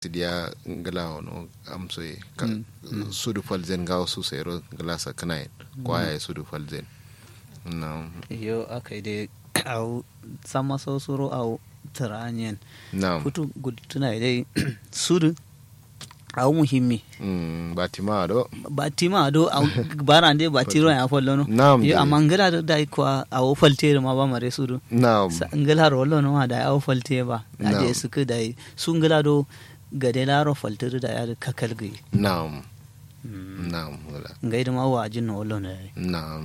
sidia ngala ono amso e ka sudu falzen gawo su sero ngala sa kanai kwaya sudu falzen na yo akai dai au sama so suro au taranyen na futu gudtuna dai sudu au muhimmi mm batima do batima do au barande batiro ya follo no Naam, yo dai. amma ngala do dai kwa au faltere ma ba mare sudu na Sa- ngala rollo no ma dai au falte ba Naam. ade suka dai su ngala do gade laro faltere da ya kakal gai na na ngala ngai da ma wajin no wollo ne na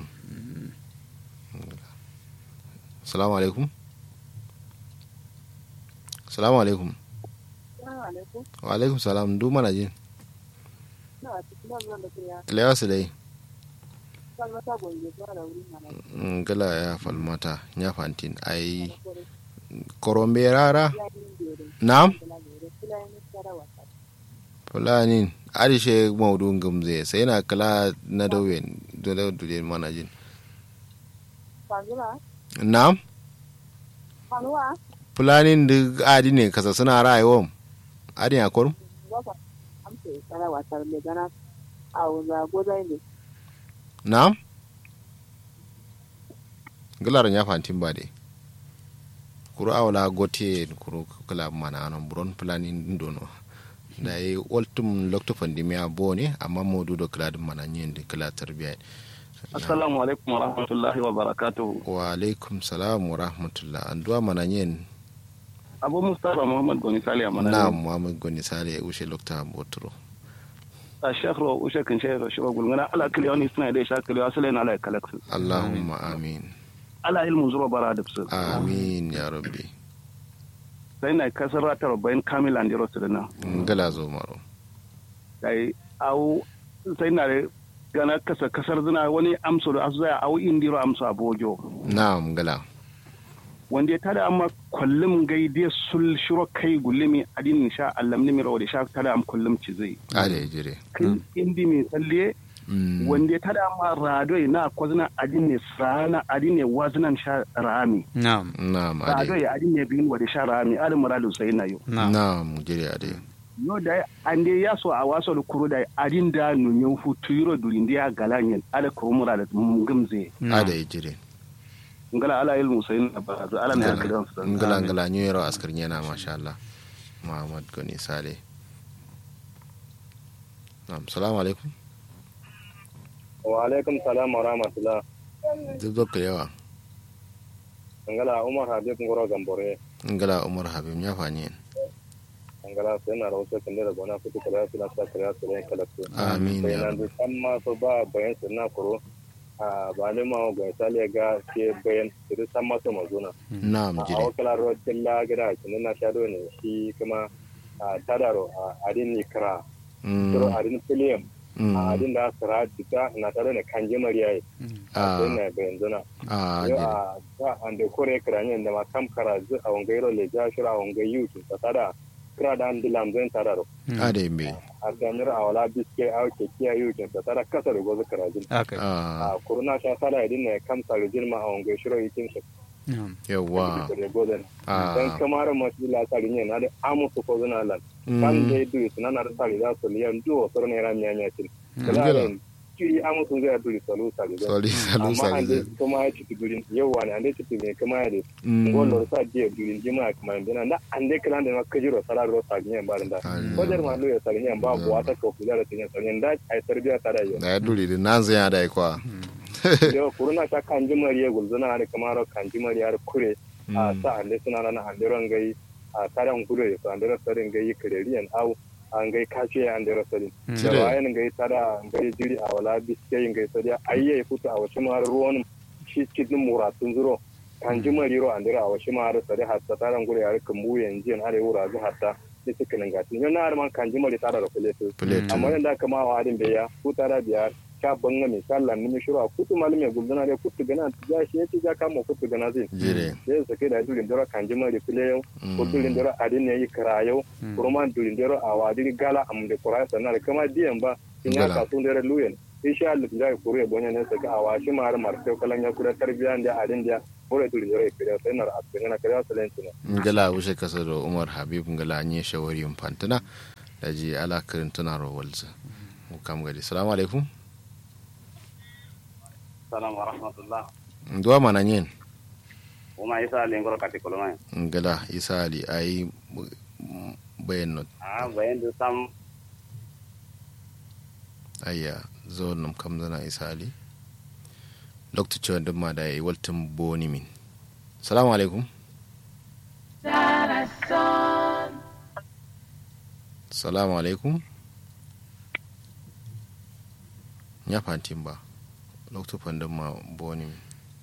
salamu alaikum salamu alaikum wa alaikum salam du mana jin lewa su dai ngala ya falmata nya fantin ai korombe rara na fulani arishe maudun gamze sai na kala na dawen dole dole mana jin na fulanin duk adi ne kasa suna rayuwa adi a kurum na galar ya fantin ba dai kuru awla gote kuru kala mana non buron fulanin dono da yi ultim lokto pandemia bone amma modu do kala dum mana nyen de kala tarbiya Assalamu alaikum wa rahmatullahi wa barakatuhu. wa alaikum salam wa rahmatullah an duwa mana nyen Abu Mustapha Muhammad Goni Sali a mana. na muhammad goni sale ya ushe lokta botro A shekro ushe kan shekro shi gulgana ala kili wani suna da sha kili wasu lena ala kalaksu. allahumma amin Ala ilmu zuwa bara da su. amin ya rabbi Sai na kasar ratar bayan kamil an jiro su da nan. ngala zo maro Kai au sai na da gana kasa kasar zina wani amso da asu zaya au indiro amso a bojo. na ngala Wanda ya tada amma kullum gaide sul shiro kai gulimi adin sha allam ni miro da sha tada am kullum ci zai. ale jire Kai indi mai tsalle Mm, wanda ya tada ma radoi na kwazina adine sana adine wazinan sha rami na'am na'am ade radoi adine bin wa da sha rami alin muradu sai na yo na'am na'am jire ade yo da ande ya so a waso da kuro da adin da nunyen hutu yiro durin da ya galanyen ala kuro muradu gumze na'am ade jire ngala ala ilmu sai na ba zu ala da kidan su ngala ngala new year askar yana masha Allah muhammad goni sale na'am salamu alaikum wa alaikum salam wa rahmatullah duk dokka yawa angala umar habib ngoro gambore ngala umar habib ya fanyen angala sai na rawo kan da gona fitu kala su na sa kala su ne kala su amin sai ya na rabbi du amma so ba bayan su na kuro a ba ne ma ga sale ga ke bayan su san ma so mazuna na'am a jire wakala ro tilla gida kin na shado ne shi kuma a tadaro a adin ni kra Mm, kiro adin film mm, a adin da sara dika na tare ne kanje mariya ah, sai na bayan zuna ah, yo jire a ta ande kore kranye da ma kam kara zu a wangairo le ja shira a wangai yutu ta tada kira da an dilam zan tada ro ade mbe a ganir a wala biske a ke kiya yutu ta tada kasa da gozu kara jin akai ah, a kuruna sha tada idin ne kam sare jin ma a wangai shiro yikin shi na'am yawa da gozen ah, dan kamar masu la sare ne na da amu su ko zuna lan kan mm, dai du na na da sare za su liyan duwo soro ne ran nyanya tin Ngila. kala ki amu sun zai du salu sare soli salu amma an dai sali kuma ya ci gurin yawa ne an dai ci ne kuma ya dai Mm, ngolor sa je durin jima kuma ndina na ande kala ndema kajiro sala ro sa nyen ba nda Allah. ko der ma lo ya sala nyen ba bo ata ko kula da nyen sala nyen da ai tarbiya ta da yo da ya duri da nan zai da kwa yo kuruna ta kanji mariya gulzuna har kamaro kanji mariya har kure a sa ande suna na ande ron gai a taran kure so ande ro sarin gai kireriyan au an gai kace ande ro sarin da Cire. wayan gai tada gai jiri a wala biske gai sadiya ayye futa a wasu mar ruwan shi cikin muratun zuro kanji mariro ande ro a wasu mar sadi hatta taran kure har kan mu yanzu har wura zu hatta ni cikin gatin yo na har man kanji mari tada ro kule plate amma yanda kama wa adin beya kuta da biya ka banga mai sallan ni shura kutu malum ya guldana da kutu gana ya shi yace ja kama kutu gana zin jire sai su kai da durin dora kan jima da file yau ko durin dora adin ne yi kara yau kuma durin dora a wadi gala am da kura sannan da kama diyan ba in ya Gala. ka sun dora luyen insha Allah da kure bonya ne saka a washi mar mar sai kalan ya kura tarbiya da adin da bore duri yore kiriya sai nar askin na kiriya salenci ne ngala wuce kasa da umar habib ngala nye shawari fantana da ji ala kirin tuna ro walza mu kam gadi salamu alaikum salam wa rahmatullah nduwa mana nyen uma isa lengoro kati koloma ngala isa ali ayi bayan not ah bayan da sam ayya zo nam kam zana isa ali lokta cewa duk ma da yayi waltin boni min salamu alaikum salamu alaikum ya fantin ba lokta fandin ma boni min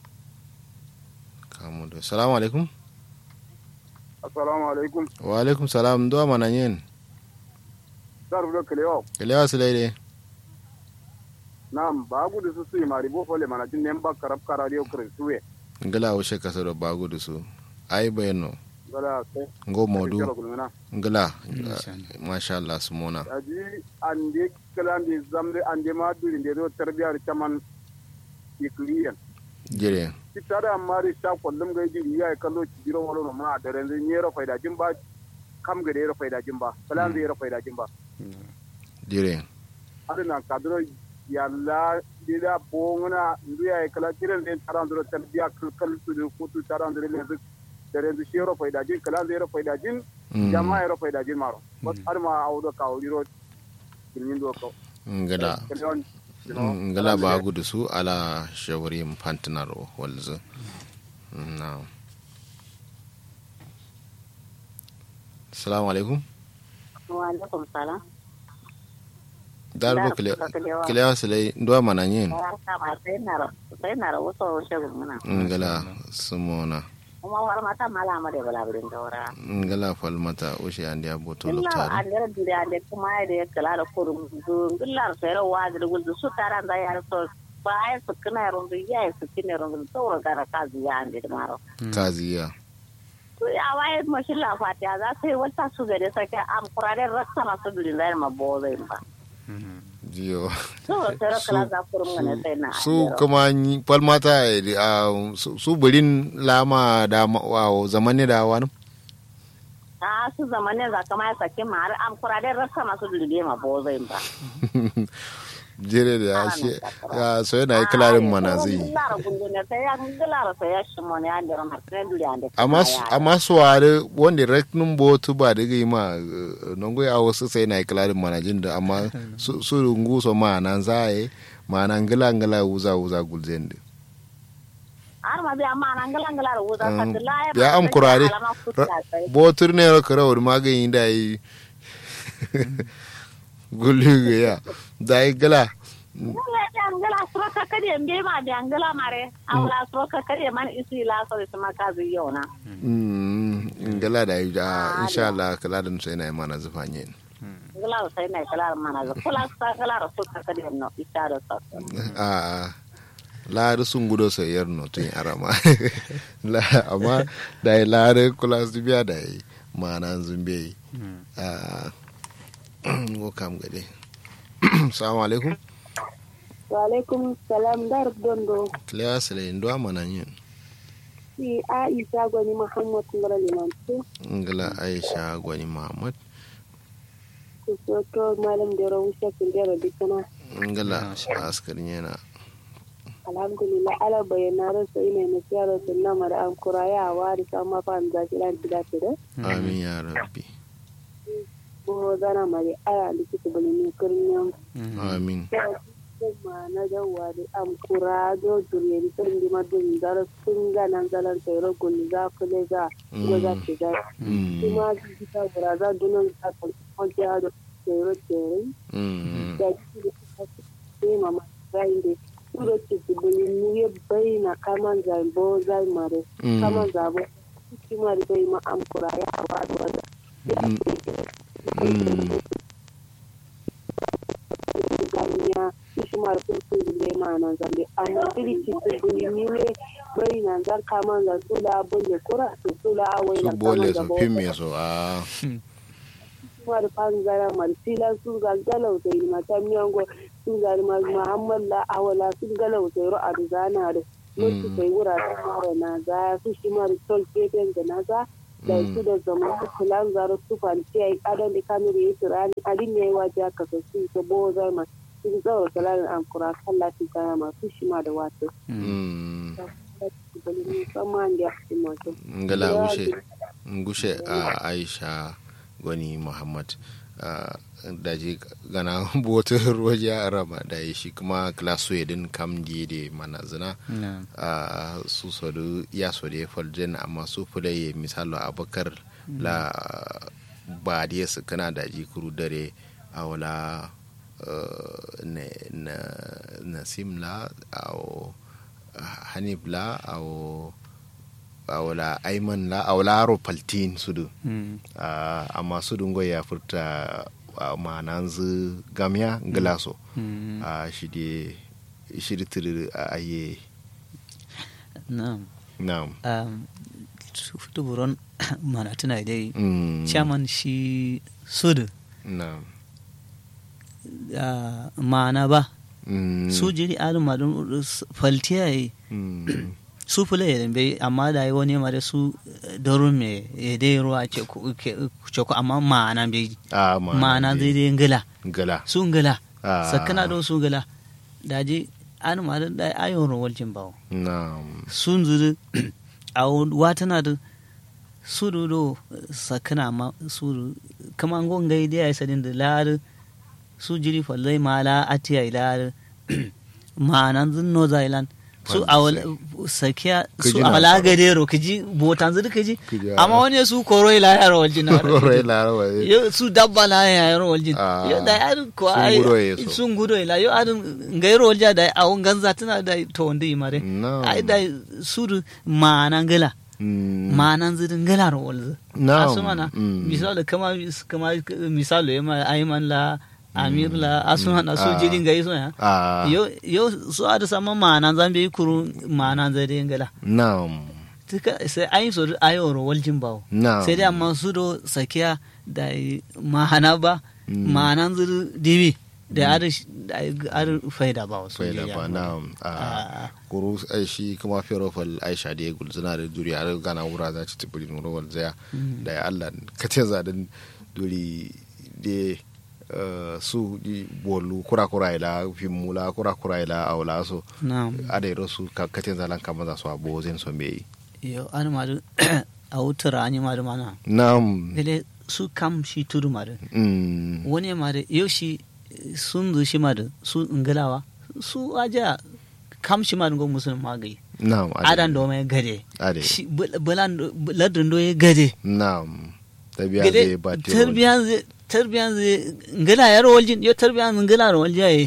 kamu da salamu alaikum assalamu alaikum wa alaikum salam duwa mana yin dar do kelewa kelewa su daidai nam ba gudu su su mari bo fole mana tin nemba karab karadio kre suwe ngala wuce kasa da bagu da su ai bayano gala sai ngo modu kala kulmina ngala Masha masha Allah su mona aji ande kalandi zamde ande ma duri de do tarbiyar chaman ikliyan jire kitare amari sha kullum ga jiri ya kallo ci jiro wala ma da ran ne ro faida jin ba kam ga ro faida jin ba kalan zai ro faida jin ba jire adana kadro yalla dida bongna ndu ya kala tiren den taran do tarbiya kal kal su do ko tu taran do le da ran shi ro faida jin kalan zai ro faida jin Mm. jama'a ro faida jin maro bas har ma awdo ka wiro kilmin do ko ngala kalon Mm, ngala bagu da su ala shawari fantinar walzu na salamu alaikum wa alaikum salam darbo Da, kalewa. kilewa su lai nduwa mana yin ya kama sai na sai na wasu wasu gumuna ngala su mona kuma war mata mala ma da bala birin daura ngala falmata ushe andi aboto illa loktari andira dire ande kuma ya da kala da kurum du illa sai rawa da guldu su taran da ya so ba ai su kana rundu ya su kine rundu to ga kazi ya ande da maro kaziya to ya waye mashin la fatiya za su yi wata su gare sake am kurare raksa masu birin da ma bozo ba jiyo to sai rakala za kurum ne sai na su kuma yi- falmata eh, ah, su- su birin lama da ma- wa zamani da wani a su zamanin za kama ya sake ma har am kurare raksa masu birin ma bozo ba jere da ya shi ya so yana yi kilarin mana zai yi Lara gundu ne sai ya lara sai ya shimo ne an dira martine duri an amma su- amma su ware wanda reknun botu ba da gai ma eh, nongo ya wasu sai na yi kilarin mana jin da amma su su rungu so ma nan za a yi ma nan gila gila wuza wuza gulzen da har ma bi amma nan galan galar wuza Mm. ka la ya am kurare botur ne ra kara wani magani da yi gulu ga ya da yi gila angala suro ka kadi mbe ma bi angala mare awla suro ka kadi man isi la so su maka zai yona Mm, gila da yi da insha Allah kala da sai na yi mana zufa yin angala sai na kala mana za kula sa kala su ka kadi no isaro sa a laari sun gudo so yer no tun arama la amma da yi laari kula su biya da yi mana zumbe yi a wo kam gade salamu alaikum wa alaikum salam dar dondo kilewa sile ndo mana yin si aisha gwani muhammad ngara limantu ngila aisha gwani muhammad ku soto malam da rawusha kin da dukana ngila askarin yana alhamdulillah ala bayyana rasa ina na siyara sunna mara an kuraya a wari sama fa an zaki ran tida tida amin ya rabbi ko zana mari ala likita bani ne kurnyam amin kuma na jawa da am kura do duriye di sun di madun dar sun ga nan zalan tayro gulli za ku le za ko za ki ga Mm, kuma kita gura za dunan za ku ko ja do tayro tere mm, da ki da ki mama zai de Suro ci buli niye bai na kaman zambo zai mare mm, kaman zabo ki mari bai ma am kura ya wa do wanda mm, mm. ganya ishi mari kun su bule ma nan zambe amma iri ci buli niye bai na zan kaman za su la bole kura su su la awai su na bole kaman su zabo fimme su a mari pan zara mari sila su ga galau sai ma ta miyango su ga ma muhammad la awala su galau sai ro adu zana da wasu kai wuraren mara na za su shi mara tol gefen da na za da su da zama su kulan zaro su fanci a yi kadan da kamar yi turani adin ya yi waje aka so su ta bo zama su zaura kalarin an kura kan latin kaya masu shi ma da wato. Mm. musamman da ya fi mato. ngala gushe gushe a aisha gwani muhammad ah, daji gana botar waje a rama da ya shi kuma klaso yadin kam diye da mana zina na'am a su sodu ya so da ya faljen amma su fulaye misalo abakar la ba da ya kana da jikuru dare a wala eh, na na nasim la a hanif la a a wala aiman la a wala aro paltin sudu Mm. Ah, amma sudun goyi ya furta a mananzu gamya glaso Mm. a shi de shi de tiri a aye na'am na'am um, futu buron mana tuna dai Mm. chairman shi sudu na'am uh, mana ba Mm. su jiri adin madun faltiya yi Mm. su fule ya bai amma da yi wani mare su darun me ya dai ruwa ce ku ke- ce ku amma ma'ana bai a ma'ana ma'ana dai. zai dai ngila gala su ngila Ah. sakana don su ngila da ji an ma da da ayon rawar jin bawo na'am sun zuru a watana da su do sakana ma su du- kama ngon gai dai ai sadin da lar su jiri fallai mala atiya ilar ma'anan zun no zailan su Fal- awal sakiya su Kiji na awala tsaro. gadero kiji botan zuru kiji Kiji, amma ah. wani su koro ila yaro waljin na rai larawa yo su dabba la ya yaro waljin Ah. yo da yar ko Sun ai gudo ya so. sun gudo ila yo adun ngairo walja da awon ganza tana da to wanda yi mare Na'am. ai da su ma'anan gala Mm. ma'anan zidin gala ro walza Na'am. asumana Mm. misali kama kama misali ma ayman la amir la asumana su Ah. jidin gai so ya a yo yo su ada sama ma'anan zambe kuru ma'anan zidin gala na'am tuka sai ayin so ayo ro waljin bawo na'am sai dai amma su do sakiya da ma'ana ba Mm. ma'anan zuru dibi da ar da ar faida ba wasu faida jiriya ba na'am a Ah. kuru ai shi kuma ferofal aisha da ya gulzuna da duri har gana wura za ci tibiri nuru wal zaya da ya allah ka ce zaɗin duri da eh, su di bolu kura kura ila fimula kura kura ila aula so na'am ada yaro su ka katin zalan kama za su abo zin so me yo an ma da a wutura an yi ma da mana na'am dole su kam shi tudu ma da mm wani ma da yau shi sun zu shi ma da su ingalawa su aja kam shi ma da go musulun magai na'am adan do mai gade ade shi bul- bulan do- ladin do ya gade na'am tabiya zai gade ba te tarbiyan zai tarbiyan zai ngala yar waljin yo tarbiyan ngala ro walja yi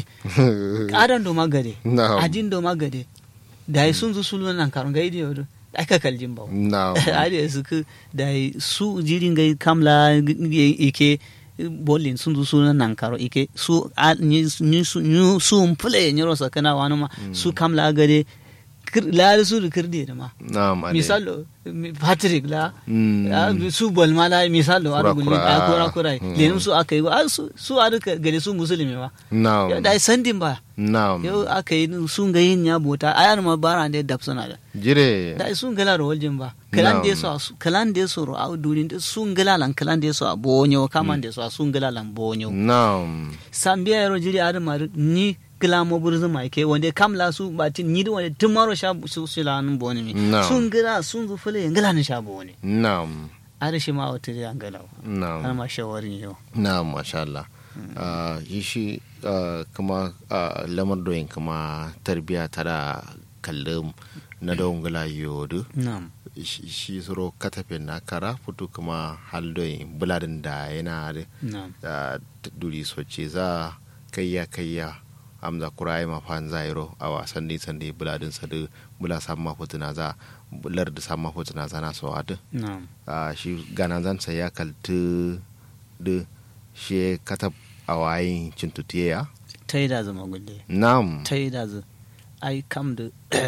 adan do magade na'am adin do magade da yi sun zu sulu nan karun ga idi yodo aka kaljin bawo na'am ari su ku da yi su jirin ga kamla ike bolin sun zu sulu nan karo ike su a- ni ni su ni su mpule nyoro sakana wani ma su kamla gade kir- la su da kirde da ma na'am ade misalo mi- patrick la Mm. Ah, su bolma la misalo Kura ar gulli kura, a kura ah. kura Mm. lenin su aka yi ah, su su ar gade su musulmi ba na'am yau da yi sandin ba na'am yau aka yi sun ga yin ya bota ayar ma bara da dab suna da jire da sun gala ro waljin ba kalan da Na'am. so kalan da so ro a dunin da sun gala lan kalan da so a bonyo kaman da so a sun gala lan bonyo na'am sambiya ro jiri ar ma ni gila mo burzu mai ke wanda kamla su ba tin ni da wanda tun maro sha su su lan boni mi Na'am. sun gila sun zu fule gala ni sha boni na'am ar shi ma wata da gala har na'am ma shawarin yau na'am masha Allah Ah, yi shi ah, kuma ah, lamar doyin kuma tarbiya tara kallon na don gula yodu na'am shi shi suro katafin na kara fito kuma haldoyin buladin da yana da na'am da duri soce za kayya kayya amza kurai ma fan zairo a wasan ne sande buladin sa da bula samma fotuna za bular da samma fotuna za na so adu na'am a shi ganan zan sa ya kaltu da shi katab a wayin cintutiya ta yi da zama gulle nam ta yi da zu ai kam da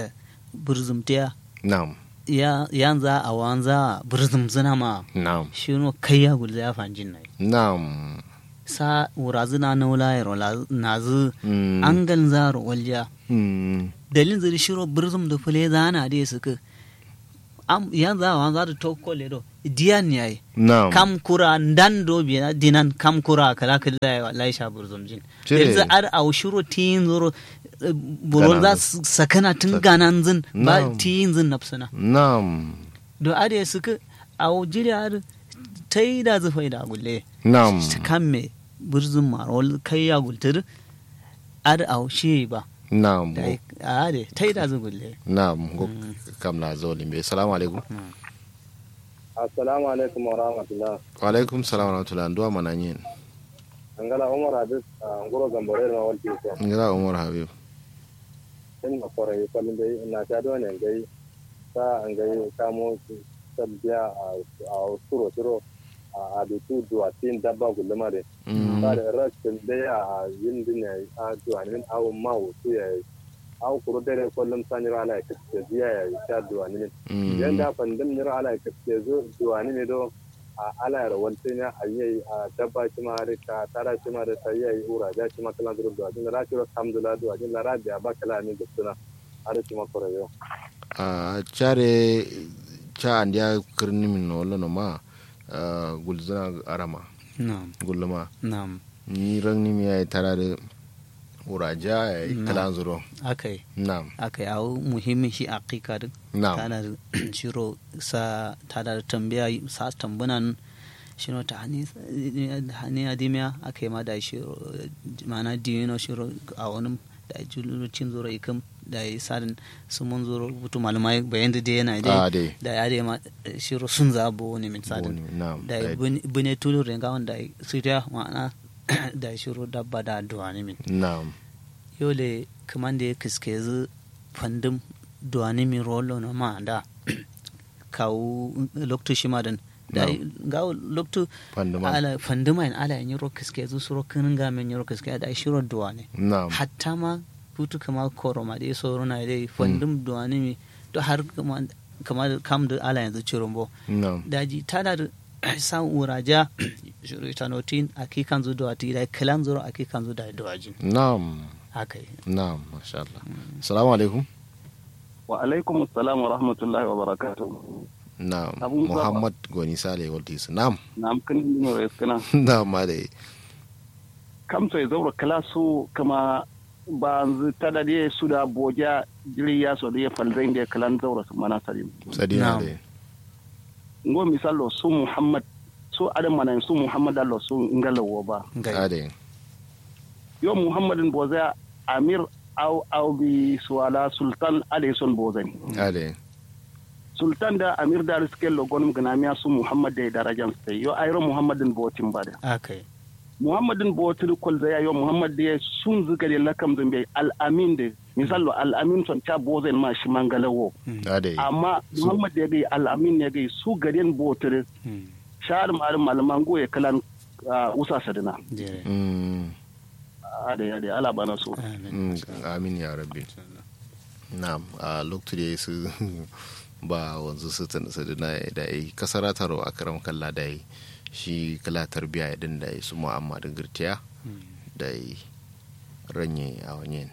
burzumtiya nam ya yanza a wanza burzum zina ma nam shi no kai ya gulza ya fanjin nai nam sa wurazu na na wula yaro na zu Mm. an gan zaro walja Mm. dalin zuri shiro birzum da fule zana da suka am yan za wa za da to kole do diyan yayi na'am kam kura dan do biya dinan kam kura kala kala ya wallahi sha birzum jin Cire. yanzu ar au shiro tin zuro eh, buro za Ganan. su sakana tun ganan zin ba Na'am. tin zin nafsana na'am do ade suka au jiri ar tai da zufai da gulle na'am ta kan me birzum marol kai ya gultur ar au shi ba na'am da a ade tai da zu gulle na'am go kam na zo limbe assalamu alaikum assalamu alaikum wa rahmatullah wa alaikum salam wa rahmatullahi nduwa mananyin angala umar habib a ngoro gambore na walti ko ngira umar habib in ma kore yi kwalin dai na ta do ne gai sa an gai kamo sabbiya a suro suro a adutu duwa tin dabba gulma de Mm. ba da rashin dai a yin dinne a duwa ne awu ma wutu ya aw kuro dere kollum sanira ala ke biya ya ta duwa ne Mm. yanda fandim nira ala ke zo duwa ne do a ala yar wanti ne ayi a dabba shi ma har ka tara shi ma da sai yayi ura da shi ma kala duru duwa din ra shiro alhamdulillah duwa din ra biya ba kala ne gustuna har shi ma kore yo a care ca andiya kirni min no lono ma ah, gulzana arama na'am gulma na'am ni rangni mi ay tarare uraja ay Na'am. kalan zuro akai na'am akai au muhimmin shi aqiqa din na'am tana da shiro sa tana da tambaya sa tambunan shiro ta hani hani adimiya akai ma da shiro mana dino shiro a wani da julurcin zuro ikam da yi sadin su mun zuro butu malamai bayan da yana a dai dai da ya dai ma shiro sun zabo ne min sadin Boni, na'am da dai- bune tulu renga wanda siriya ma'ana da shiro dabba da duwani min na'am yole kaman da ya kiske zu fandum duwani min rolo na ma da kawo loktu shi ma dan da ga loktu Fanduma. ala fanduma in ala yin ro kiske zu suro kinin ga men ro kiske da shiro duwani na'am hatta ma putu kama koro ma dai soro na dai fandum duwani mi to har kama kama kam da ala yanzu cirombo na'am daji tada da san uraja shuru tanotin aki kan zu da ti da kalan zuro aki kan zu da dawajin na'am akai na'am masha Allah assalamu alaikum wa alaikum assalam wa rahmatullahi wa barakatuh na'am Abu Zaba. muhammad goni sale waltis na'am na amkin dino res kana na'am ma dai kam to zaura kala su kama ba zu tada de su da boja jiri ya so de falzain de kalan zaura su mana salim sadina Na'am. dai ngo misalo su muhammad su adam mana su muhammad allo su ngalawo ba a gai dai yo muhammadin boza amir au au bi suwala sultan alayson bozani a dai sultan da amir da risken logon ganamiya su muhammad da darajan sai yo ayro muhammadin botin bada akai muhammadin botin kol zaya yo muhammad da sun zuga da lakam zambe al-amin da misalo al-amin son ta bozen ma shi mangalawo a dai amma muhammad da gai al-amin ne gai su garin botin shahar malam malaman goye kalan ah, usa sadina jere Mm, ade ade ala bana so amin mm, amin ya rabbi na'am a lokacin da su ba wanzu su tana sadina da yi kasara taro a karam kalla da yi shi kala tarbiya din da yi su mu'amma da girtiya da yi ranye a wanyen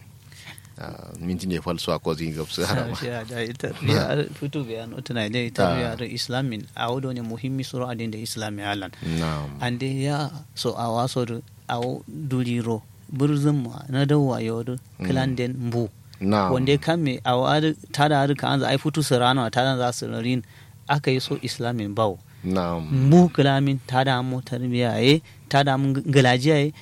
minti ne falso a kozin gabsu harama shi da ita ya fito bayan tana da ita ya da islamin a wado ne muhimmi suru adin da islami alan na'am ande ya so a waso da a duliro burzun ma na dawa yodo klanden mbu na'am wanda kan me a wari tada har ka an za a yi fito su rana tada za su rin aka yi so islamin bawo na'am mu kalamin tada mu tarbiya ye tada mu galajiya ye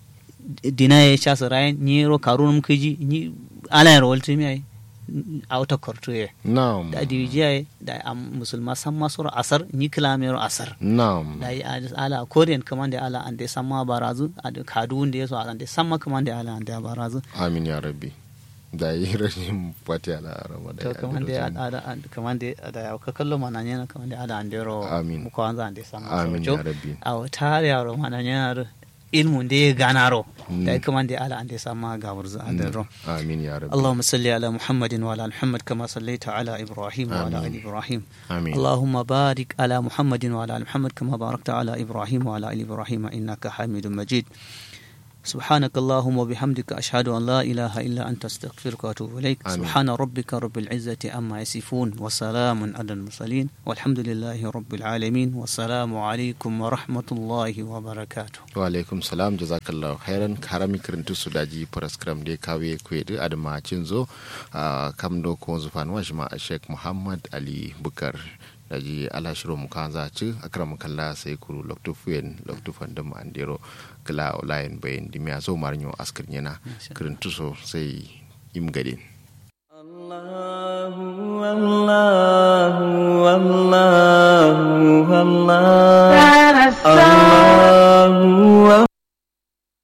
dina ye cha su rayan ni ro karun kiji ni ala ro walti mi ye a wata korto ye na'am da diwijiya ye da am musulma san masu asar ni kalamin ro asar na'am da yi ala korean kaman da ala an da samma barazu a da kadu wanda ya so an da samma kaman da ala an da barazu amin ya rabbi da yi rashin fati ala arama da to ya kaman da addu'o'in. ada kaman da da ya ka kallo mana ne kaman da ala an da ro Amin. mu ko an za an da samma amin so ya rabbi a wata yaro mana yana ilmun da ya gana ro Mm. da kuma da ala an da sama ga wurzu an da ro amin ya rabbi اللهم صل على محمد وعلى آل محمد كما صليت على إبراهيم وعلى آل آمين. إبراهيم amin اللهم بارك على محمد وعلى آل محمد كما باركت على إبراهيم وعلى آل إبراهيم إنك حميد مجيد سبحانك اللهم وبحمدك أشهد أن لا إله إلا أنت أستغفرك وأتوب إليك آمين. سبحان ربك رب العزة أما يصفون وسلام على المرسلين والحمد لله رب العالمين والسلام عليكم ورحمة الله وبركاته wa alaikum salam jazakallahu khairan karami kirintu su daji paraskram de kawe kwede adama cinzo uh, kam do ko zufan wa shima sheikh muhammad ali bukar daji ala shiro mu kan za ci akram kalla sai kuru lokto fuen lokto fandam andero kala olayen bayin dimya zo marnyo askar nyana kirintu so sai im gadin الله الله